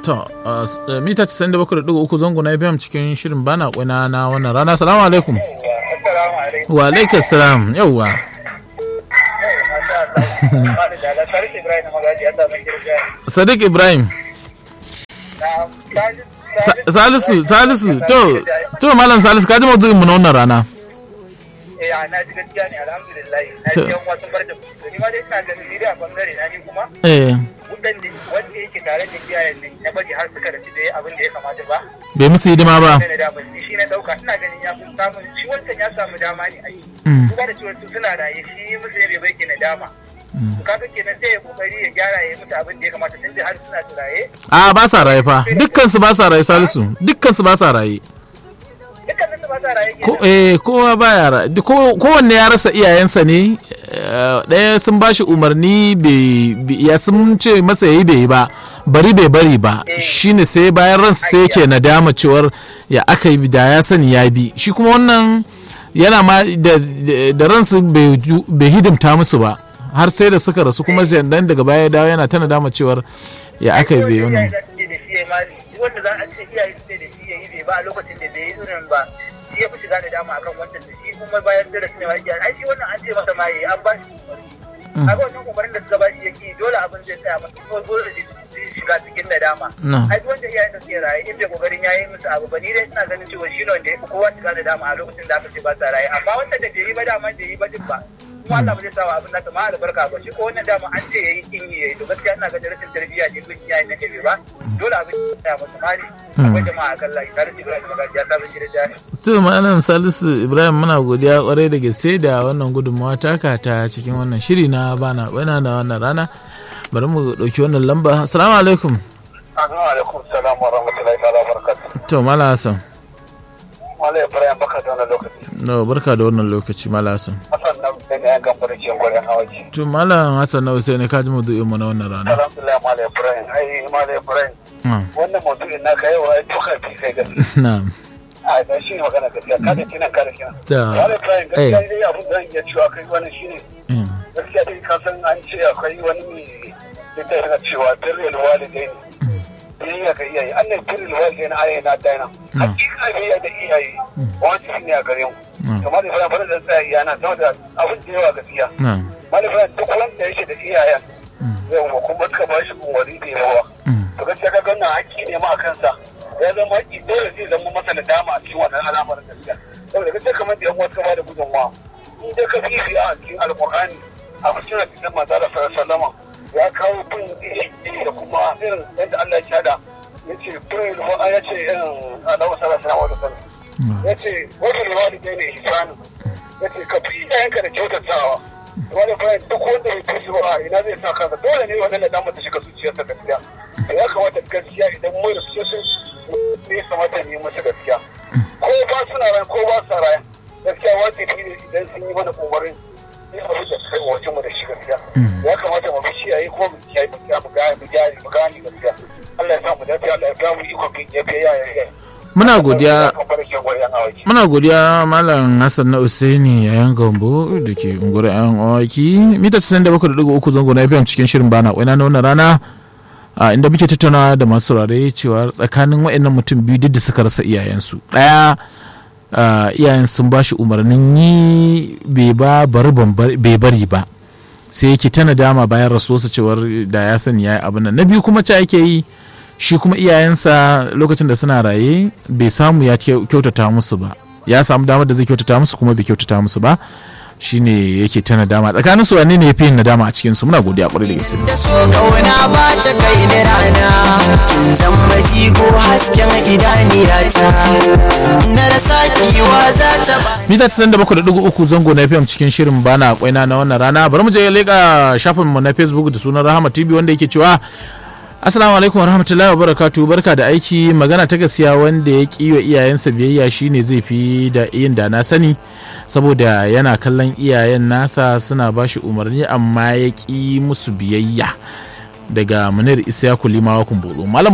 To, mita 97.3 zango na FM cikin shirin bana kuna na wannan rana. Salamu alaikum. Wa alaikum salam. Yawwa. Sadiq Ibrahim. Salisu, Salisu, to, to Malam Salisu, ka ji maudu'in mu na wannan rana. eh na ji gaskiya ne alhamdulillah na ji yan wasu bar da ni ma dai ina ganin ni da bangare na ni kuma Eh, wutan da wanda yake tare da iyayen ne ya bari har suka rasu da abin da ya kamata ba bai musu hidima ba. sai na da ni shi na dauka ina ganin ya fi samun shi wancan ya samu dama ne ai Mm. kuma da cewa su suna raye shi musu ne bai bai ke na dama kaga kenan sai ya kokari ya gyara ya yi musu abin da ya kamata tun da har suna raye A ba sa raye fa. Dukkan su ba sa raye Salisu. Dukkan su ba sa raye. dukkanin su ba sa raye Ko kenan eh kowa baya raye. Ko kowanne ya rasa iyayensa ne. eh, Ɗaya sun bashi umarni bai bai- ya sun ce masa yayi bai yi ba. Bari bai bari ba. Shine sai bayan ransa sai yake nadama cewar ya aka yi da ya sani ya bi. Shi kuma wannan yana ma da, da- da ransu bai ju- bai hidimta musu ba. Har sai da suka rasu kuma sai dan daga baya ya dawo yana ta nadama cewar ya aka yi bai wannan. iyaye za su ce da shi ya yi mali wanda za a ce iyaye su ce da shi ya yi bai ba a lokacin da bai yi irin ba shi ya fi shiga da dama akan wancan da shi kuma bayan da su ne ma iyaye ai shi wannan an ce masa ma yi an ba shi umarni a wannan umarnin da suka ba shi yake dole abin zai tsaya masa kuma dole su shiga cikin nadama Na. ai duk wanda iyayen da suke raye in bai kokarin yayi musu abu ba ni dai ina ganin cewa shi ne wanda ya fi kowa shiga da dama a lokacin da aka ce ba sa raye amma wanda da bai yi ba dama bai yi ba din ba kuma Allah ba zai sawa abin nasa ma albarka ba shi ko wannan dama an ce yayi kin yi yayi to gaskiya ina ga rashin tarbiyya ne bin iyayen da bai ba dole abin ya tsaya masa mali akwai jama'a kan layi tare da Ibrahim Magaji ya saba shi da jari To Malam Salisu Ibrahim muna godiya kwarai da gaske da wannan gudunmawa taka ta cikin wannan shiri na bana bana na wannan rana. Bari mu ɗauki wannan lamba. Assalamu alaikum. Assalamu alaikum salam wa rahmatullahi ta'ala wa barakatuh To Malam Hassan. Malai Ibrahim baka da wannan lokaci No, barka da wannan lokaci Malam Hassan. Hassan nan sai ne yan gamba da ke gwarin hawaji To Malam Hassan na Usaini ka ji mu mu na wannan rana. Alhamdulillah Malai Ibrahim ai Malai Ibrahim Ah, wannan maudu'in naka yau ai tuka fi kai gaskiya Na'am. a da shi ne magana gaskiya kada kina kada kina Da. Malai Ibrahim Eh. gaskiya dai abin da zan iya cewa kai wannan shine Mm. gaskiya dai ka san an ce akwai wani mai da yana cewa birrul walidain biyayya ga iyaye an ne birrul walidain ayi na daina hakika biyayya da iyaye wani shi ne a gare mu Mm. kamar da fara fara da tsaya iyana saboda abin da yawa gaskiya Na'am. malifan duk wanda yake da iyayen yawa kuma suka ba shi umarni da yawa Mm. to gaskiya ka ganna haƙƙi ne ma a kansa ya zama haƙƙi dole zai zama masa da dama a cikin wannan al'amarin gaskiya saboda gaskiya kamar da yan wasu ka bada gudunmawa in dai ka fifi a cikin alƙur'ani a cikin hadisan manzo da sallama ya kawo bin iyaye da kuma irin yadda Allah ya shada yace bin ya ce irin Allah sallallahu alaihi wasallam yace wajen walidai ne ihsanu yace ka fi iyayenka da kyautatawa wani bayan duk wanda bai fi ba ina zai sa kansa dole ne wannan da damar ta shiga zuciyarsa gaskiya to ya kamata gaskiya idan mun da su sun ne kamata ne masa gaskiya ko ba suna ran ko ba sa ran gaskiya wajibi ne idan sun yi mana umarin ne abu da kai wajen mu da shi gaskiya ya kamata mu bi shi yayi ko mu kiyaye mu kiyaye mu gane mu gane mu gane gaskiya Allah ya sa mu dace Allah ya ba mu iko bin ya biya ya ya Muna godiya barkin gwayan awaki Muna godiya Malam Hassan na Usaini yayan Gambo da ke unguwar yan awaki mita 97.3 zango na FM cikin shirin bana kwaina na wannan rana a inda muke tattaunawa da masu saurare cewa tsakanin waɗannan mutum biyu duk da suka rasa iyayensu ɗaya ah, iyayen sun ba shi umarnin yi bai ba bari ban bar- bai bari ba sai yake ta nadama bayan rasuwarsa cewar da ya sani ya yi abin nan na biyu kuma ca yake yi shi kuma iyayensa lokacin da suna raye bai samu ya kyau- kyautata musu ba ya samu damar da zai kyautata musu kuma bai kyautata musu ba shine yake ta nadama tsakanin su wane ne ya fi yin nadama a cikin su muna godiya kwarai da gaske da so kauna ba ta kai ni rana kin zama jigo hasken idaniyata na rasa kiwa za ta ba mita 97.3 zango na fm cikin shirin bana kwaina na wannan rana bari mu je leka shafin mu na facebook da sunan rahama tv wanda yake cewa Assalamu alaikum warahmatullahi wabarakatuh barka da aiki magana ta gaskiya wanda ya ƙi wa iyayensa biyayya shine zai fi da yin da na sani saboda yana kallon iyayen nasa suna ba shi umarni amma ya ƙi musu biyayya daga munir isyaku limawa kumbulu malam